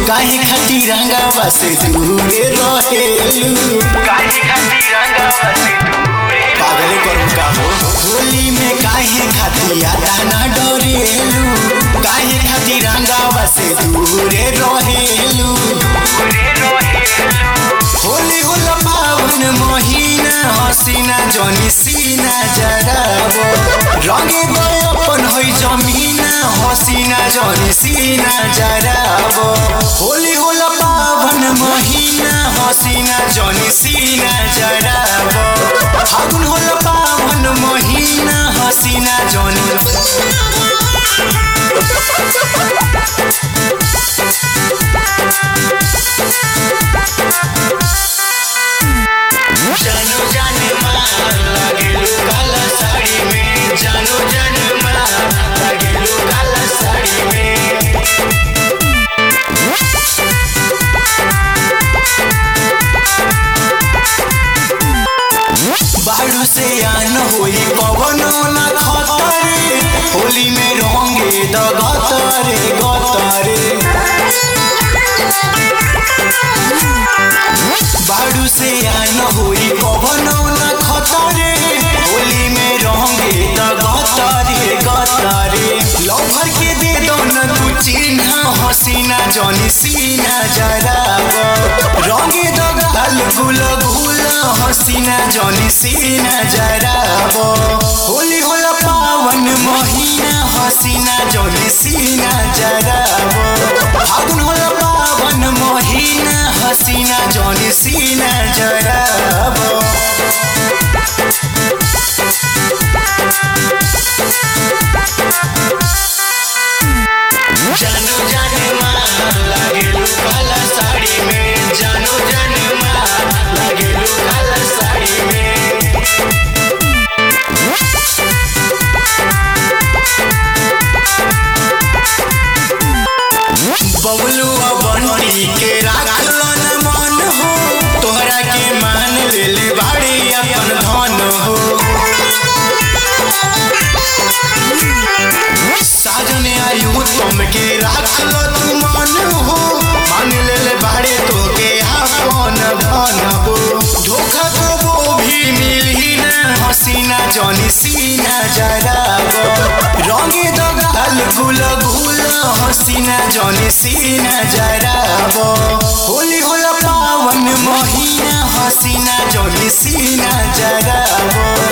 काहे खातिर रंगावा से दूरे रहेलू काहे खातिर रंगावा से दूरे पागल करू का हो होली में काहे खातिर आदा ना डरेलू काहे खातिर रंगावा से दूरे रहेलू दूरे रहेलू होली होला पावन महीना हसीना जनी सीना जराबो रंगे गए अपन होइ जमीना हसीना जनी सीना जराबो होली होला पावन महीना हसीना जनी सीना जराबो फागुन होला पावन महीना हसीना जनी जानो जाने मार लागेलू काला साड़ी में जानो जाने मार लागेलू काला साड़ी में बाड़ू से आन होई पवनो न खतरे होली में रंगे द गतरे गतरे बाड़ू से आन होई पवनो न खतरे होली में रंगे द गतरे गतरे लवर के दे दो न तू चिन्ह हसीना जनी सीना जराब रंगे द गाल गुल गुल हसीना जनी सीना जराब होली होला पावन महीना हसीना जनी सीना जराब फागुन होला पावन महीना हसीना जनी सीना जराब जानो जाने मार लागेलू काला साड़ी में जानो जाने मार लागेलू काला साड़ी में बबलू बंटी के राखल न मन हो तोहरा के मान ले ले बाड़ी अपन धन हो साजने आयु तुम के राखल तू मन हो मान ले ले बाड़े तो के आपन धन हो धोखा को वो भी मिली ना हसीना जनी सीना जराब रंगे दो गाल गुल गुल हसीना जनी सीना जराब होली होला पावन महीना हसीना जनी सीना जराब